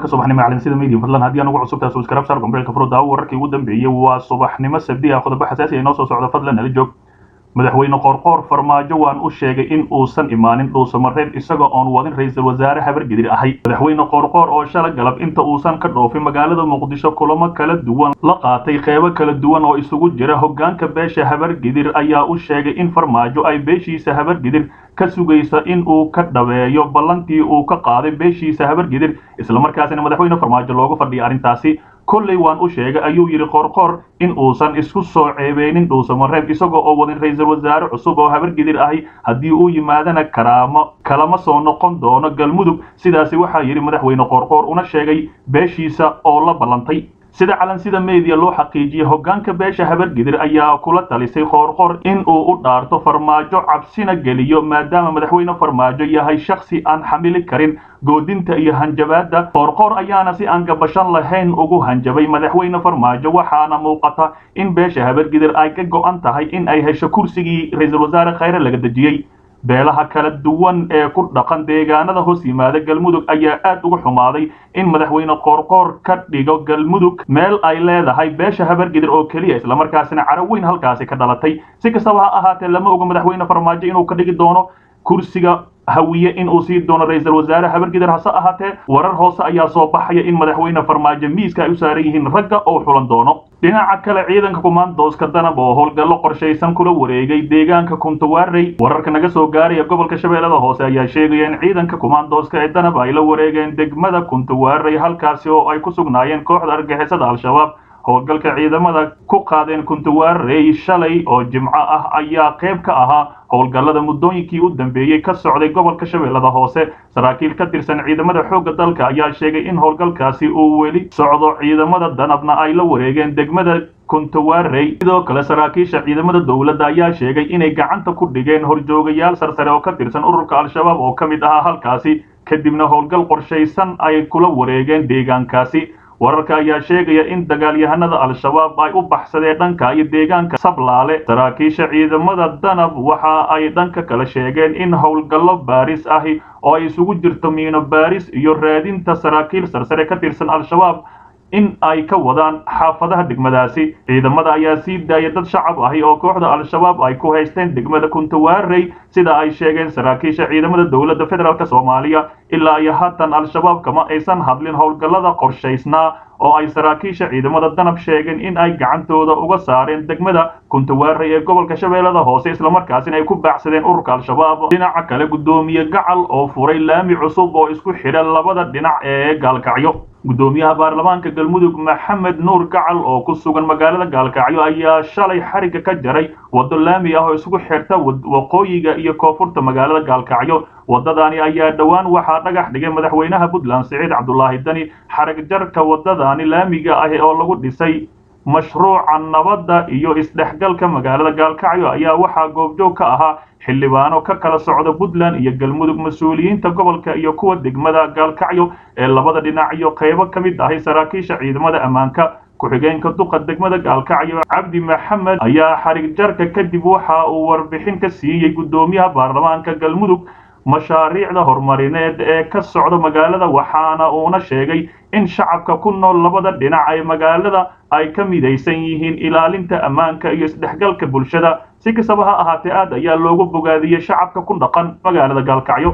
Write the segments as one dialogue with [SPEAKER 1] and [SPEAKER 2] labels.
[SPEAKER 1] warka subaxnimo calansida media fadlan haddii anugu cusub taas subscribe sar gombeelka furo daawo wararkii ugu dambeeyey waa subaxnimo sabdi ah qodobo xasaasi ay noo soo socda fadlan nala joog madaxweyne qoorqoor farmaajo waan u sheegay in uusan imaanin dhuusamareeb isaga oon wadin ra-iisul wasaare habargedir ahay madaxweyne qoorqoor oo shala galab inta uusan ka dhoofin magaalada muqdisho kulamo kala duwan la qaatay qeybo kala duwan oo isugu jira hoggaanka beesha habargedir ayaa u sheegay in farmaajo ay beeshiisa habargedir ka sugaysa in uu ka dhabeeyo ballantii uu ka qaaday beeshiisa habargedir islamarkaasina madaxweyne farmaajo loogu fadhiyay arrintaasi kolley waan u sheegay ayuu yidhi qoorqoor in uusan isku soo ceebeynin dhuusamareeb isagoo oo wadin ra-iisul wasaare cusub oo habargedir ahi haddii uu yimaadana karaamo kalama soo noqon doono galmudug sidaasi waxaa yidhi madaxweyne qoorqoor una sheegay beeshiisa oo la ballantay sida calansida media loo xaqiijiyey hoggaanka beesha habargedir ayaa kula talisay qoorqoor in uu u dhaarto farmaajo cabsina geliyo maadaama madaxweyne farmaajo yahay shakhsi aan xamili karin goodinta iyo hanjabaadda qoorqoor ayaana si aan gabashan lahayn ugu hanjabay madaxweyne farmaajo waxaana muuqata in beesha habargedir ay ka go'an tahay in ay hesho kursigii ra-iisul wasaare khayre laga dejiyey beelaha kala duwan ee ku dhaqan deegaanada hoos yimaada galmudug ayaa aad uga xumaaday in madaxweyne qoorqoor ka dhigo galmudug meel ay leedahay beesha habargedir oo keliya islamarkaasina caro weyn halkaasi ka dhalatay si kastaba ha ahaatee lama oga madaxweyne farmaajo inuu ka dhigi doono kursiga hawiye in uu sii doono ra-iisul wasaare habargedir hase ahaatee warar hoose ayaa soo baxaya in madaxweyne farmaajo miiska ay u saaran yihiin ragga oo xulan doono dhinaca kale ciidanka kumaandooska danab oo howlgallo qorshaysan kula wareegay deegaanka kuntawaarey wararka naga soo gaaraya gobolka shabeellada hoose ayaa sheegaya in ciidanka kumaandooska ee danab ay la wareegeen degmada kuntawaarey halkaasi oo ay ku sugnaayeen kooxda argixisada al-shabaab howlgalka ciidamada ku qaadeen kuntawaarey shalay oo jimco ah ayaa qayb ka ahaa howlgallada muddooyinkii u dambeeyey ka socday gobolka shabeellada hoose saraakiil ka tirsan ciidamada xoogga dalka ayaa sheegay in howlgalkaasi uu weli socdo ciidamada danabna ay la wareegeen degmada kuntawaarey sidoo kale saraakiisha ciidamada dowladda ayaa sheegay inay gacanta ku dhigeen horjoogayaal sarsare oo ka tirsan ururka al-shabaab oo ka mid ahaa halkaasi kadibna howlgal qorshaysan ay kula wareegeen deegaankaasi wararka ayaa sheegaya in dagaalyahanada al-shabaab ay u baxsadeen dhanka iyo deegaanka sablaale saraakiisha ciidamada danab waxa ay dhanka kale sheegeen in howlgallo baaris ahi oo ay isugu jirto miino baaris iyo raadinta saraakiil sarsare ka tirsan al-shabaab in ay ka wadaan xaafadaha degmadaasi ciidamada ayaa sii daaya dad shacab ahi oo kooxda al-shabaab ay ku haysteen degmada kuntawaarey sida ay sheegeen saraakiisha ciidamada dowladda federaalk soomaaliya ilaa iyo haatan al-shabaab kama aysan hadlin howlgallada qorshaysnaa oo ay saraakiisha ciidamada danab sheegeen in ay gacantooda uga saareen degmada kuntawaarey ee gobolka shabeellada hoose islamarkaasina ay ku baacsadeen ururka al-shabaab dhinaca kale guddoomiye gacal oo furay laami cusub oo isku xidha labada dhinac ee gaalkacyo guddoomiyaha baarlamaanka galmudug maxamed nuur gacal oo ku sugan magaalada gaalkacyo ayaa shalay xarigga ka jaray waddo laami ah oo isku xirta waqooyiga iyo koonfurta magaalada gaalkacyo waddadaani ayaa dhowaan waxaa dhagax dhigay madaxweynaha puntland siciid cabdulaahi dani xarig jarka waddadaani laamiga ah oo lagu dhisay mashruuca nabadda iyo isdhexgalka magaalada gaalkacyo ayaa waxaa goobjoog ka ahaa xildhibaano ka kala socda puntland iyo galmudug mas-uuliyiinta gobolka iyo kuwa degmada gaalkacyo ee labada dhinac iyo qaybo ka mid ahay saraakiisha ciidamada ammaanka ku-xigeenka duqa degmada gaalkacyo cabdi maxamed ayaa xarig jarka kadib waxa uu warbixin ka siiyey guddoomiyaha baarlamaanka galmudug mashaariicda horumarineed ee ka socda magaalada waxaana uuna sheegay in shacabka ku nool labada dhinac ee magaalada ay ka midaysan yihiin ilaalinta ammaanka iyo isdhexgalka bulshada si kastaba ha ahaatee aad ayaa loogu bogaadiyey shacabka ku dhaqan magaalada gaalkacyo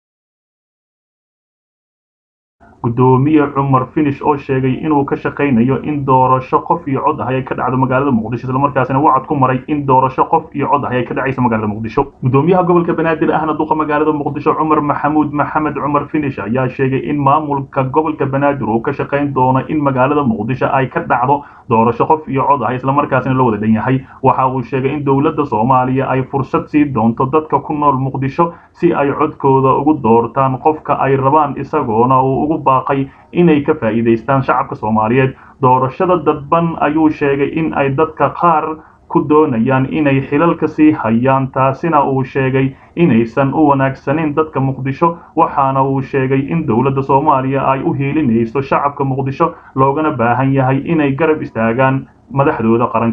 [SPEAKER 1] guddoomiye cumar finish oo sheegay inuu ka shaqaynayo in doorasho qof iyo cod ahay ay ka dhacdo magaalada muqdisho islamarkaasina wacad ku maray in doorasho qof iyo cod ahay ay ka dhacaysa magaalada muqdisho guddoomiyaha gobolka banaadir ahna duqa magaalada muqdisho cumar maxamuud maxamed cumar finish ayaa sheegay in maamulka gobolka banaadir uu ka shaqayn doono in magaalada muqdisho ay ka dhacdo doorasho qof iyo cod ahay islamarkaasina la wada dhan yahay waxa uu sheegay in dowladda soomaaliya ay fursad sii doonto dadka ku nool muqdisho si ay codkooda ugu doortaan qofka ay rabaan isagoona uu ugu baaqay inay ka faa'iidaystaan shacabka soomaaliyeed doorashada dadban ayuu sheegay in ay dadka qaar ku doonayaan inay xilalka sii hayaan taasina uu sheegay inaysan u wanaagsanin dadka muqdisho waxaana uu sheegay in dowladda soomaaliya ay u hiilinayso shacabka muqdisho loogana baahan yahay inay garab istaagaan madaxdooda qaranka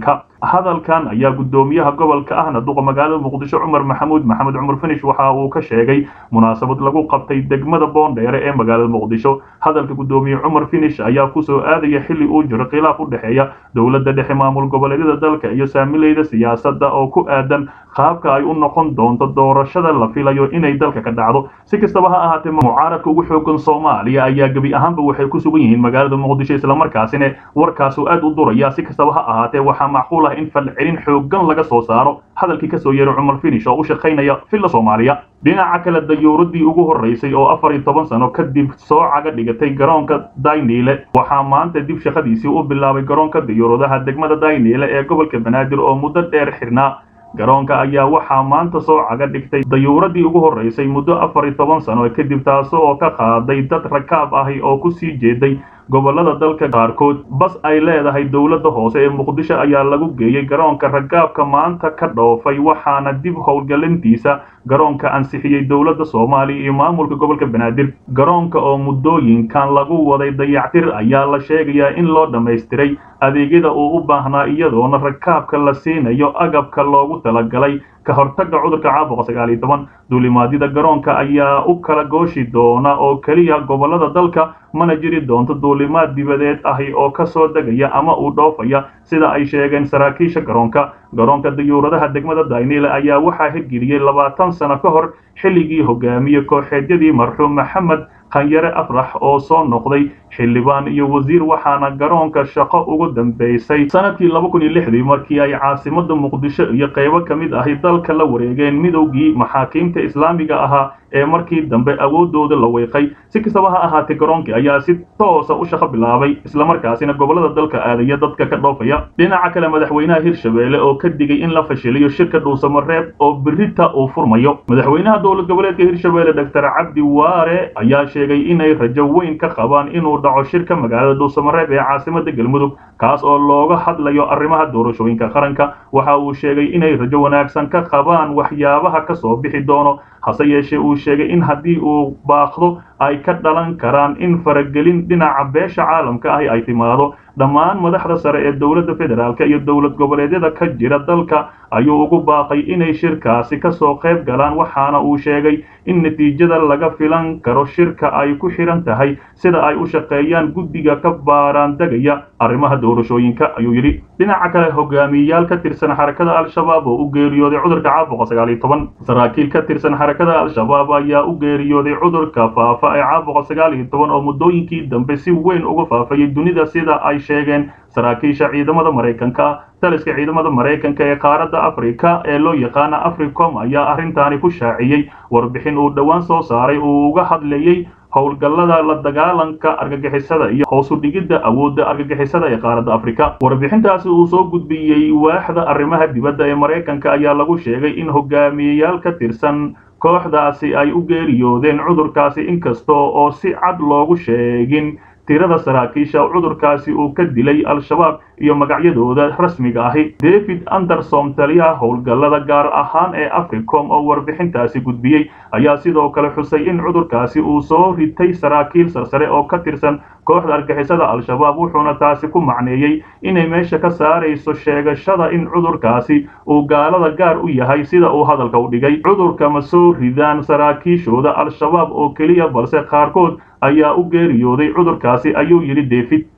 [SPEAKER 1] hadalkan ayaa guddoomiyaha gobolka ahna duqa magaalada muqdisho cumar maxamuud maxamed cumar finish waxa uu ka sheegay munaasabad lagu qabtay degmada boondheere ee magaalada muqdisho hadalka guddoomiye cumar finish ayaa kusoo aadaya xilli uu jiro khilaaf u dhexeeya dowladda dhexe maamul goboleedyada dalka iyo saamileyda siyaasadda oo ku aadan qaabka ay u noqon doonto doorashada la filayo inay dalka ka dhacdo si kastaba ha ahaatee mucaaradka ugu xoogan soomaaliya ayaa gebi ahaanba waxay ku sugan yihiin magaalada muqdisho islamarkaasina warkaasu aad u duraya si kastaba ha ahaatee waxaa macquul ah in falcelin xoogan laga soo saaro hadalkii kasoo yeeray cumar finish oo u shaqaynaya villa soomaaliya dhinaca kale dayuuradii ugu horreysay oo afar iyo toban sano kadib soo caga dhigatay garoonka daynile waxaa maanta dib shaqadiisii u bilaabay garoonka dayuuradaha degmada daynile ee gobolka banaadir oo muddo dheer xirnaa garoonka ayaa waxaa maanta soo caga dhigtay dayuuradii ugu horreysay muddo afar iyo toban sano kadib taasi oo ka qaaday dad rakaab ahi oo ku sii jeeday gobolada dalka qaarkood bas ay leedahay dowladda hoose ee muqdisho ayaa lagu geeyey garoonka ragaabka maanta ka dhoofay waxaana dib howlgelintiisa garoonka ansixiyey dowladda soomaaliya iyo maamulka gobolka banaadir garoonka oo muddooyinkan lagu waday dayactir ayaa la sheegayaa in loo dhammaystiray adeegyada uu u baahnaa iyadoona rakaabka la siinayo agabka loogu talagalay ka hortagga cudurka caabuqa sagaal iyo toban duulimaadyada garoonka ayaa u kala gooshi doona oo keliya gobolada dalka mana jiri doonto duulimaad dibadeed ahi oo ka soo degaya ama uu dhoofaya sida ay sheegeen saraakiisha garoonka garoonka dayuuradaha degmada daynile ayaa waxaa hirgeliyey labaatan sano ka hor xilligii hogaamiye kooxeedyadii marxuum maxamed khanyare afrax oo soo noqday xildhibaan iyo wasiir waxaana garoonka shaqo ugu dambeysay sanadkii laba kun iyo lixdii markii ay caasimada muqdisho iyo qaybo ka mid ahi dalka la wareegeen midowgii maxaakiimta islaamiga ahaa ee markii dambe awoodooda la weeqay si kastaba ha ahaatee garoonkii ayaa si toosa u shaqo bilaabay islamarkaasina gobolada dalka aadaya dadka ka dhoofaya dhinaca kale madaxweynaha hirshabeelle oo ka digay in la fashiliyo shirka dhuusamareeb oo berita uu furmayo madaxweynaha dowlad goboleedka hirshabeelle doctor cabdi waare ayaa sheegay inay rajo weyn ka qabaan inuu dhaco shirka magaalada dhuusamareeb ee caasimada galmudug kaas oo looga hadlayo arrimaha doorashooyinka qaranka waxa uu sheegay inay rajo wanaagsan ka qabaan waxyaabaha ka soo bixi doono hase yeeshee uu sheegay in haddii uu baaqdo ay ka dhalan karaan in faragelin dhinaca beesha caalamka ahi ay timaado dhammaan madaxda sare ee dowladda federaalk iyo dowlad goboleedyada ka jira dalka ayuu ugu baaqay inay shirkaasi kasoo qayb galaan waxaana uu sheegay in natiijada laga filan karo shirka ay ku xihan tahay sida ay u shaqeeyaan guddiga ka baaraan degaya arrimaha doorashooyinka ayuu yidhi dhinaca kale hogaamiyeyaal ka tirsan xarakada al-shabaab oo u geeriyooday cudurka caabuqa sagaal iyo toban saraakiil ka tirsan xarakada al-shabaab ayaa u geeriyooday cudurka faafa ee caabuqa sagaal iyo toban oo muddooyinkii dambe si weyn uga faafayay dunida sida ay sheegeen saraakiisha ciidamada maraykanka taliska ciidamada maraykanka ee qaaradda afrika ee loo yaqaana africom ayaa arrintaani ku shaaciyey warbixin uu dhowaan soo saaray uu uga hadlayey howlgallada la dagaalanka argagixisada iyo hoosu dhigidda awoodda argagixisada ee qaaradda afrika warbixintaasi uu soo gudbiyey waaxda arrimaha dibadda ee maraykanka ayaa lagu sheegay in hogaamiyeyaal ka tirsan kooxdaasi ay u geeriyoodeen cudurkaasi inkasta oo si cad loogu sheegin tirada saraakiisha cudurkaasi uu ka dilay al-shabaab iyo magacyadooda rasmiga ahi david anderson taliyaha howlgallada gaar ahaan ee africom oo warbixintaasi gudbiyey ayaa sidoo kale xusay in cudurkaasi uu soo ritay saraakiil sarsare oo ka tirsan kooxda argixisada al-shabaab wuxuuna taasi ku macneeyey inay meesha ka saarayso sheegashada in cudurkaasi uu gaalada gaar u yahay sida uu hadalka u dhigay cudurka ma soo ridaan saraakiishooda al-shabaab oo keliya balse qaarkood ayaa u geeriyooday cudurkaasi ayuu yidhi david